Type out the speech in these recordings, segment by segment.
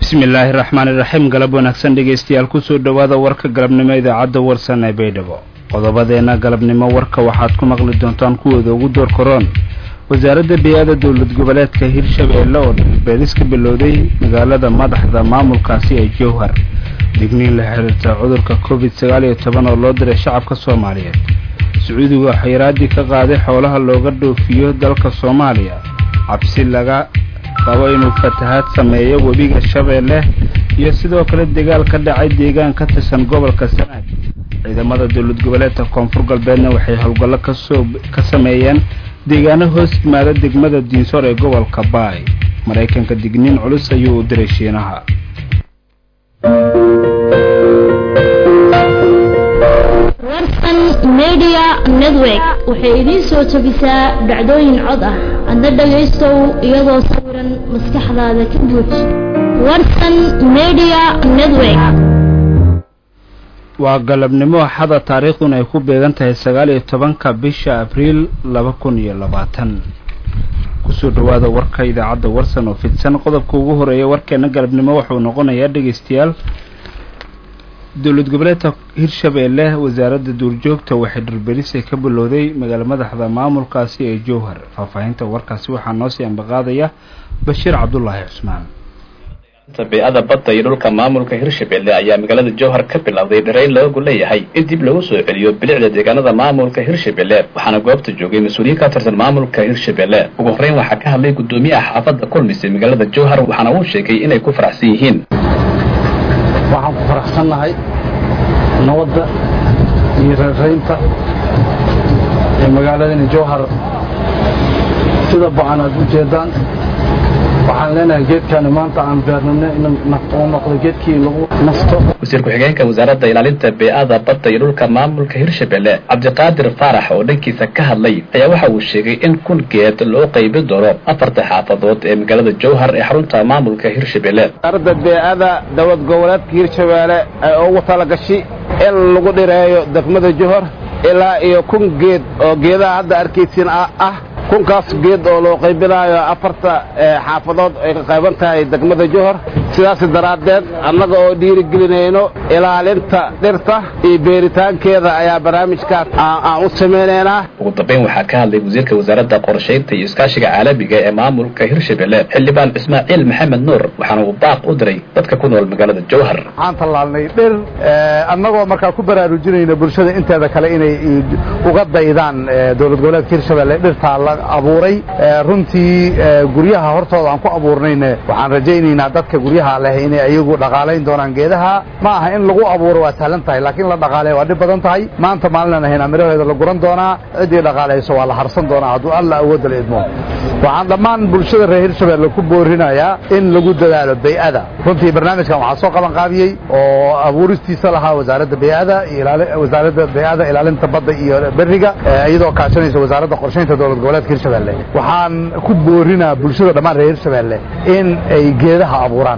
bismillaahi raxmaani raxiim galab wanaagsan dhegaystayaal kusoo dhowaada warka galabnimo idaacadda warsan ee baydhabo qodobadeenna galabnimo warka waxaad ku maqli doontaan kuwooda ugu door koroon wasaaradda bey-ada dowlad goboleedka hirshabeelle oo beelis ka bilowday magaalada madaxda maamulkaasi ee jowhar digniin la xiriirta cudurka covid sagaal iyo toban oo loo diray shacabka soomaaliyeed sacuudigu xayiraadii ka qaaday xoolaha looga dhoofiyo dalka soomaaliya cabsi laga qabo inuu fatahaad sameeyo webiga shabeelle iyo sidoo kale dagaal ka dhacay deegaan ka tirsan gobolka sanaag ciidamada dowlad goboleedka koonfur galbeedna waxay howlgallo kasoo ka sameeyeen deegaano hoos yimaada degmada diinsoor ee gobolka baay maraykanka digniin culus ayuu u diray shiinaha warsan media network waxay idiin soo jebisaa dhacdooyin cod ah adna dhagaystow iyadoo sawiran maskaxdaada ka buuj warsan media network waa galabnimo axada taariikhduna ay ku beegan tahay sagaal iyo tobanka bisha abriil laba kun iyo labaatan kusoo dhowaada warka idaacadda warsan oo fidsan qodobka ugu horeeya warkeena galabnimo wuxuu noqonayaa dhegaystayaal dowlad goboleedka hirshabeelle wasaaradda duurjoogta waxay dhulberisay ka bilowday magaala madaxda maamulkaasi ee jowhar faahfaahinta warkaasi waxaa noo sii ambaqaadaya bashiir cabdulaahi cusmaan bey-ada badda iyo dhulka maamulka hirshabelle ayaa magaalada jowhar ka bilowday dharayn loogu leeyahay in dib lagu soo celiyo bilicda deegaanada maamulka hirshabelle waxaana goobta joogay mas-uuliyiin ka tirsan maamulka hirshabelle ugu horreyn waxaa ka hadlay guddoomiyaha xaafadda kulmisay magaalada jowhar waxaana uu sheegay inay ku faraxsan yihiin waxaan ku faraxsannahay nabadda iyo reeraynta ee magaaladani jowhar sida ba-an aad u jeedaan waxaan leenahay geedkaani maanta aan beernino inuu noqdo geedkii lagu nasto wasiir ku-xigeenka wasaaradda ilaalinta bey-ada badda iyo dhulka maamulka hirshabelle cabdiqaadir faarax oo dhankiisa ka hadlay ayaa waxa uu sheegay in kun geed loo qaybi doono afarta xaafadood ee magaalada jowhar ee xarunta maamulka hirshabelle wasaaradda bey-ada dowlad goboleedka hirshabeelle ay ugu talagashay in lagu dhireeyo degmada jowhar ilaa iyo kun geed oo geedaha hadda arkaysiin ah kunkaas geed oo loo qaybinaayo afarta xaafadood ay ka qayban tahay degmada jowhar sidaas daraaddeed annaga oo dhiirigelinayno ilaalinta dhirta iyo beeritaankeeda ayaa barnaamijkaas aan u samaynaynaa ugu dambayn waxaa ka hadlay wasiirka wasaaradda qorshaynta iyo iskaashiga caalamiga ee maamulka hirshabelle xildhibaan ismaaciil maxamed nuur waxaana uu baaq u diray dadka ku nool magaalada jowhar waxaan tallaalnay dhir annagoo markaa ku baraarujinayna bulshada inteeda kale inay uga daydaan dowlad goboleedka hirshabelle dhirtaa la abuuray runtii guryaha hortooda aan ku abuurnayne waxaan rajaynaynaa dadka guryaha leh inay ayagu dhaqaalayn doonaan geedaha ma aha in lagu abuuro waa sahlan tahay laakiin la dhaqaaleeya waa dhib badan tahay maanta maalinaan ahaynaa miraheeda la guran doonaa ciddii dhaqaalayso waa la harsan doonaa hadduu alla awoodda la idmo waxaan dhammaan bulshada reer hirshabelle ku boorinayaa in lagu dadaalo bey-ada runtii barnaamijkan waxaa soo qaban qaabiyey oo abuuristiisa lahaa wasaaradda bey-ada wasaaradda bey-ada ilaalinta badda iyo beriga iyadoo kaashanaysa wasaaradda qorshaynta dowlad goboleedka hirshabelle waxaan ku boorinaa bulshada dhammaan reer hirshabelle in ay geedaha abuuraan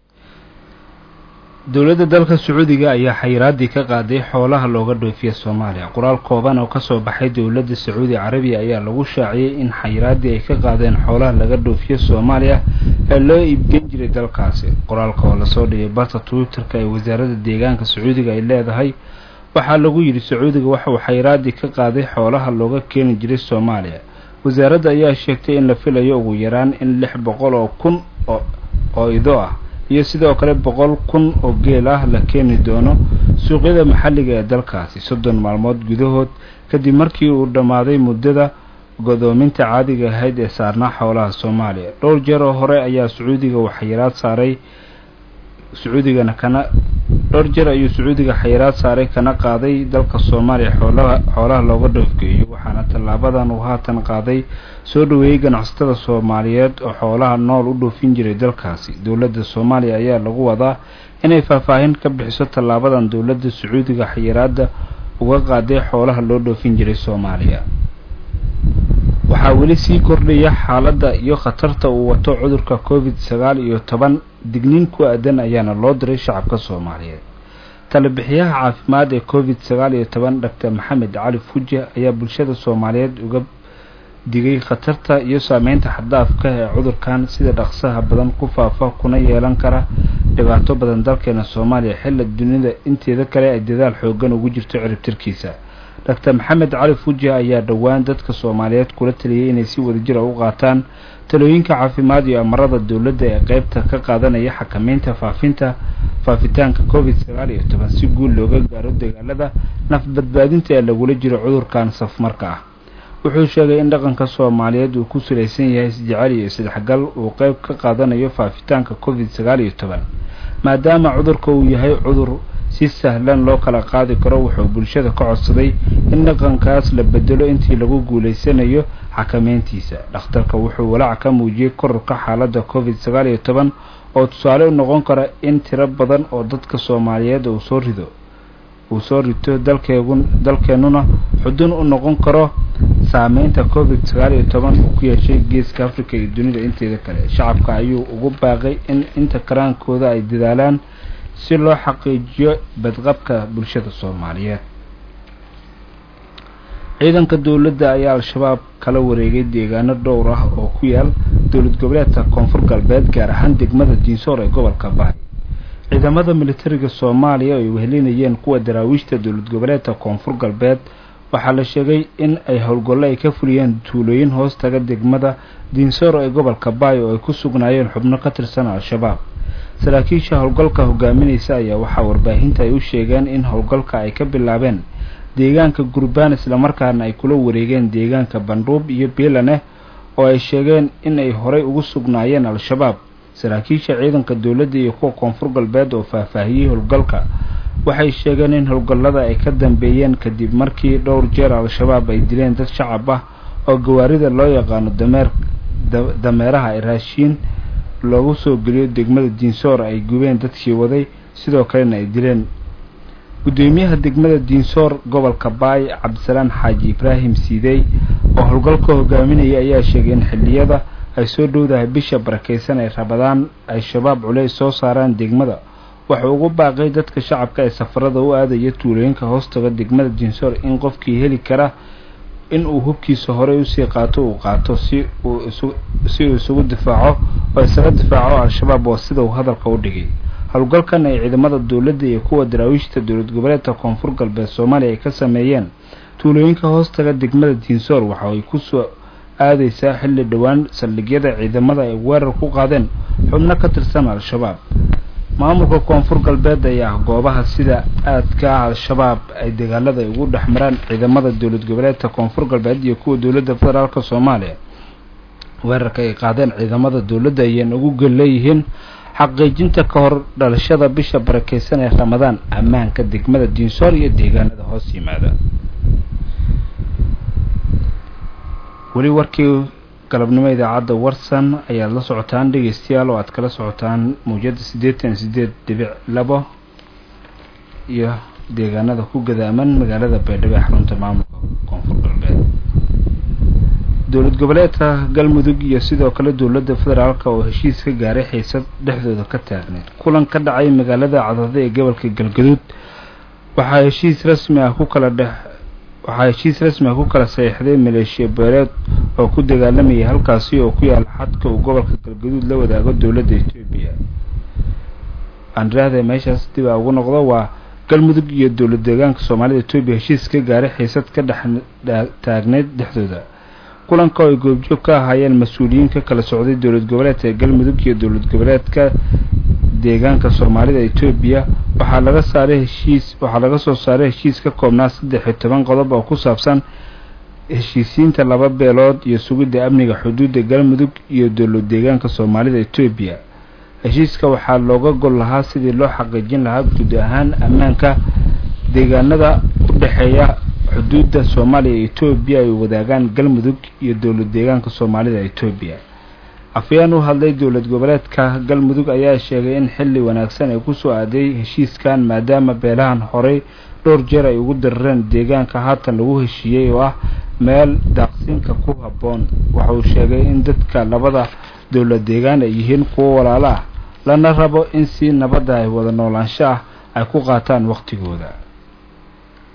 dowladda dalka sacuudiga ayaa xayiraadii ka qaaday xoolaha looga dhoofiya soomaaliya qoraal kooban oo kasoo baxay dowladda sacuudi carabiya ayaa lagu shaaciyey in xayiraadii ay ka qaadeen xoolaha laga dhoofiyo soomaaliya ee loo iibgeyn jiray dalkaasi qoraalka oo lasoo dhigay barta twitter-ka ee wasaaradda deegaanka sacuudiga ay leedahay waxaa lagu yidhi sacuudiga waxauu xayiraadii ka qaaday xoolaha looga keeni jiray soomaaliya wasaaradda ayaa sheegtay in la filayo ugu yaraan in lix boqol oo kun oo ido ah iyo sidoo kale boqol kun oo geel ah la keeni doono suuqyada maxalliga ee dalkaasi soddon maalmood gudahood kadib markii uu dhammaaday muddada godoominta caadiga ahayd ee saarnaa xoolaha soomaaliya dhowr jeer oo hore ayaa sacuudiga uu xayiraad saaray sacuudigana kana dhowr jeer ayuu sacuudiga xayiraad saaray kana qaaday dalka soomaaliya xoolaha xoolaha looga dhoofgeeyo waxaana tallaabadan uu haatan qaaday soo dhoweeyey ganacsatada soomaaliyeed oo xoolaha nool u dhoofin jiray dalkaasi dowladda soomaaliya ayaa lagu wadaa inay faahfaahin ka bixiso tallaabadan dowladda sacuudiga xayiraadda uga qaaday xoolaha loo dhoofin jiray soomaaliya waxaa weli sii kordhaya xaaladda iyo khatarta uu wato cudurka covid sagaal iyo toban digniin ku aadan ayaana loo diray shacabka soomaaliyeed talebixiyaha caafimaad ee covid sagaal iyo toban doctor maxamed cali fuji ayaa bulshada soomaaliyeed uga digay khatarta iyo saameynta xaddaafka ee cudurkan sida dhaqsaha badan ku faafa kuna yeelan kara dhibaato badan dalkeena soomaaliya xilla dunida inteeda kale ay dadaal xoogan ugu jirto ciribtirkiisa doctor maxamed cali fuji ayaa dhowaan dadka soomaaliyeed kula taliyay inay si wadajira u qaataan talooyinka caafimaad iyo amarada dowladda ee qeybta ka qaadanaya xakameynta faafinta faafitaanka covid sagaal iyo toban si guul looga gaaro dagaalada naf badbaadinta ee lagula jiro cudurkan safmarka ah wuxuu sheegay in dhaqanka soomaaliyeed uu ku salaysan yahay isjecel iyo isdhexgal uu qeyb ka qaadanayo faafitaanka covid sagaal iyo toban maadaama cudurka uu yahay cudur si sahlan loo kala qaadi karo wuxuu bulshada ka codsaday in dhaqankaas la bedelo intii lagu guulaysanayo xakameyntiisa dhakhtarka wuxuu walaac ka muujiyey kororka xaaladda covid sagaal iyo toban oo tusaale u noqon kara in tiro badan oo dadka soomaaliyeed uu soo rido uu soo rito dalkeegun dalkeennuna xudun u noqon karo saameynta covid sagaal iyo toban uu ku yeeshay geeska africa iyo dunida inteeda kale shacabka ayuu ugu baaqay in inta karaankooda ay dadaalaan si loo xaqiijiyo badqabka bulshada soomaaliyeed ciidanka dowladda ayaa al-shabaab kala wareegay deegaano dhowr ah oo ku yaal dowlad goboleedka koonfur galbeed gaar ahaan degmada diinsoor ee gobolka bahay ciidamada militariga soomaaliya ay wehelinayeen kuwa daraawiishta dowlad goboleedka koonfur galbeed waxaa la sheegay in ay howlgallo ay ka fuliyeen tuulooyin hoos taga degmada diinsoor ee gobolka baay oo ay ku sugnaayeen xubno ka tirsan al-shabaab saraakiisha howlgalka hogaaminaysa ayaa waxaa warbaahinta ay u sheegeen in howlgalka ay ka bilaabeen deegaanka gurbaan islamarkaana ay kula wareegeen deegaanka bandhuub iyo beelaneh oo ay sheegeen in ay horay ugu sugnaayeen al-shabaab saraakiisha ciidanka dowladda iyo kuwa koonfur galbeed oo faahfaahiyey howlgalka waxay sheegeen in howlgallada ay ka dambeeyeen kadib markii dhowr jeer al-shabaab ay dileen dad shacab ah oo gawaarida loo yaqaano dameer dameeraha raashiin loogu soo geliyo degmada diinsoor ay gubeen dadkii waday sidoo kalena ay dileen gudoomiyaha degmada diinsoor gobolka baay cabdisalaan xaaji ibraahim siidey oo howlgalka hogaaminaya ayaa sheegay in xilliyada ay soo dhowdahay bisha barakeysan ay rabadaan ay shabaab culeys soo saaraan degmada wuxuu ugu baaqay dadka shacabka ee safarada u aadaya tuulooyinka hoostaga degmada diinsoor in qofkii heli kara in uu hubkiisa horey usii qaato uu qaato si uu si uu isugu difaaco oo isaga difaaco al-shabaab waa sida uu hadalka u dhigay howlgalkan ay ciidamada dowladda iyo kuwa daraawiishta dowlad goboleedka koonfur galbeed soomaaliya ay ka sameeyeen tuulooyinka hoostaga degmada diinsoor waxa ay kusoo aadaysaa xilli dhowaan saldhigyada ciidamada ay weerar ku qaadeen xubno ka tirsan al-shabaab maamulka koonfur galbeed ayaa goobaha sida aadka ah al-shabaab ay dagaalada ugu dhex maraan ciidamada dowlad goboleedka koonfur galbeed iyo kuwa dowladda federaalk soomaaliya weerarka ay qaadeen ciidamada dowladda ayayna ugu gel leeyihiin xaqiijinta ka hor dhalashada bisha barakeysan ee ramadaan ammaanka degmada diinsoor iyo deegaanada hoos yimaada weli warkii galabnimo idaacadda warsan ayaad la socotaan dhegeystayaal oo aad kala socotaan mawjada siddeetan sideed dhibic labo iyo deegaanada ku gadaaman magaalada baydhabo ee xarunta maamulka koonfur galbeed dowlad goboleedka galmudug iyo sidoo kale dowladda federaalk oo heshiis ka gaaray xiisad dhexdooda ka taagneed kulan ka dhacay magaalada cadada ee gobolka galgaduud waxaa heshiis rasmi ah ku kala dhex waxaa heshiis rasmi ah ku kala saxiixday maleeshiya beeleed oo ku dagaalamayay halkaasi oo ku yaala xadka uu gobolka galgaduud la wadaago dowladda etoobiya andiraahda meeshaas dib a ugu noqdo waa galmudug iyo dowlad deegaanka soomaalida etoobiya heshiis ka gaaray xiisad ka dhex taagneyd dhexdooda kulanka oo ay goobjoog ka ahaayeen mas-uuliyiin ka kala socday dowlad goboleedka galmudug iyo dowlad goboleedka deegaanka soomaalida etoobiya waxaa laga saaray heshiis waxaa laga soo saaray heshiis ka koobnaa saddex iyo toban qodob oo ku saabsan heshiisiinta laba beelood iyo sugidda amniga xuduudda galmudug iyo dowlad deegaanka soomaalida etoobiya heshiiska waxaa looga gol lahaa sidii loo xaqiijin lahaa guud ahaan ammaanka deegaanada u dhexeeya xuduudda soomaaliya iyo etoobiya ay wadaagaan galmudug iyo dowlad deegaanka soomaalida etoobiya afayeen u hadlay dowlad goboleedka galmudug ayaa sheegay in xilli wanaagsan ay kusoo aaday heshiiskan maadaama beelahan horey dhowr jeer ay ugu darareen deegaanka haatan lagu heshiiyey oo ah meel daaqsinka ku habboon wuxuu sheegay in dadka labada dowlad deegaan ay yihiin kuwo walaalo ah lana rabo in si nabadda ay wada noolaansho ah ay ku qaataan wakhtigooda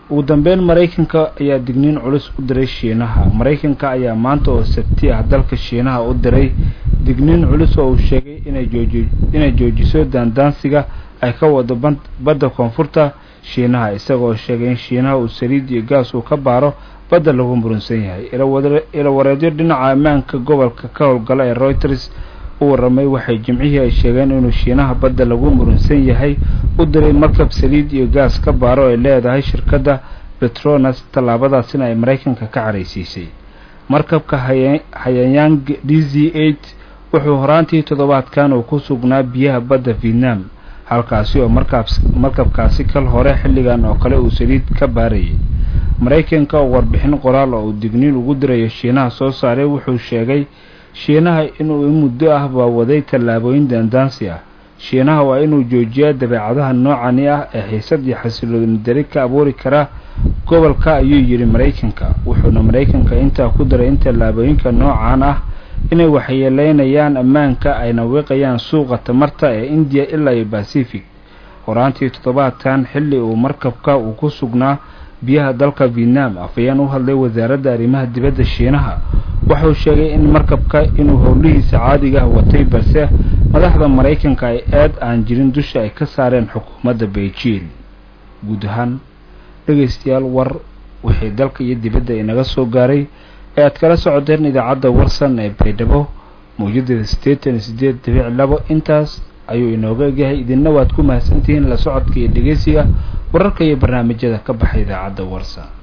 ugu dambeyn maraykanka ayaa digniin culus u diray shiinaha maraykanka ayaa maanta oo sabti ah dalka shiinaha u diray digniin culus oo uu sheegay inay joojiso daandaansiga ay ka wado badda koonfurta shiinaha isagoo sheegay in shiinaha uu saliid iyo gaas uu ka baaro badda lagu murunsan yahay ilawareedyo dhinaca ammaanka gobolka ka howlgala ee reuters u waramay waxay jimcihii ay sheegeen inuu shiinaha badda lagu murunsan yahay u diray markab saliid iyo gaas ka baaro ay leedahay shirkadda petronas tallaabadaasina ay maraykanka ka caraysiisay markabka hayayang d z eight wuxuu horaantii toddobaadkan uu ku sugnaa biyaha badda vietnam halkaasi oo markabkaasi kal hore xilligan oo kale uu saliid ka baarayay maraykanka oo warbixin qoraal oo uu digniin ugu dirayo shiinaha soo saaray wuxuu sheegay shiinaha inuu in muddo ah baa waday tallaabooyin daandaansi ah shiinaha waa inuu joojiyaa dabeecadaha noocani ah ee xiisad iyo xasilooni dari ka abuuri kara gobolka ayuu yidhi maraykanka wuxuuna maraykanka intaa ku daray in tallaabooyinka noocan ah inay waxyeeleynayaan ammaanka ayna wiiqayaan suuqa tamarta ee indiya ilaa iyo bacific horaantii toddobaadkan xilli uu markabka uu ku sugnaa biyaha dalka vietnam afayeen u hadlay wasaaradda arrimaha dibadda shiinaha wuxuu sheegay in markabka inuu howlihiisa caadiga ah watay balse madaxda maraykanka ay aad aan jirin dusha ay ka saareen xukuumadda beijing guud ahaan dhegaystayaal war wixii dalka iyo dibadda inaga soo gaaray ee aad kala socoteen idaacadda warsan ee baydhabo mawjadeeda siddeetan iyo siddeed dibic labo intaas ayuu inooga egyahay idinna waad ku mahadsantihiin la socodka iyo dhegeysiga wararka iyo barnaamijyada ka baxa idaacadda warsan